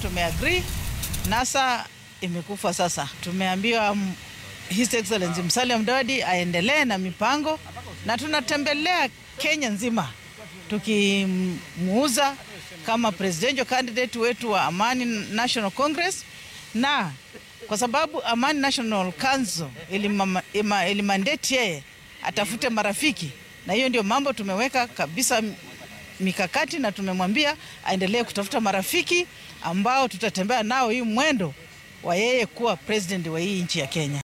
tumeagree. NASA imekufa sasa, tumeambiwa um, His Excellency Musalia Mudavadi aendelee na mipango, na tunatembelea Kenya nzima tukimuuza kama presidential candidate wetu wa Amani National Congress, na kwa sababu Amani National Council ilimandate yeye atafute marafiki, na hiyo ndio mambo tumeweka kabisa mikakati, na tumemwambia aendelee kutafuta marafiki ambao tutatembea nao hii mwendo wa yeye kuwa president wa hii nchi ya Kenya.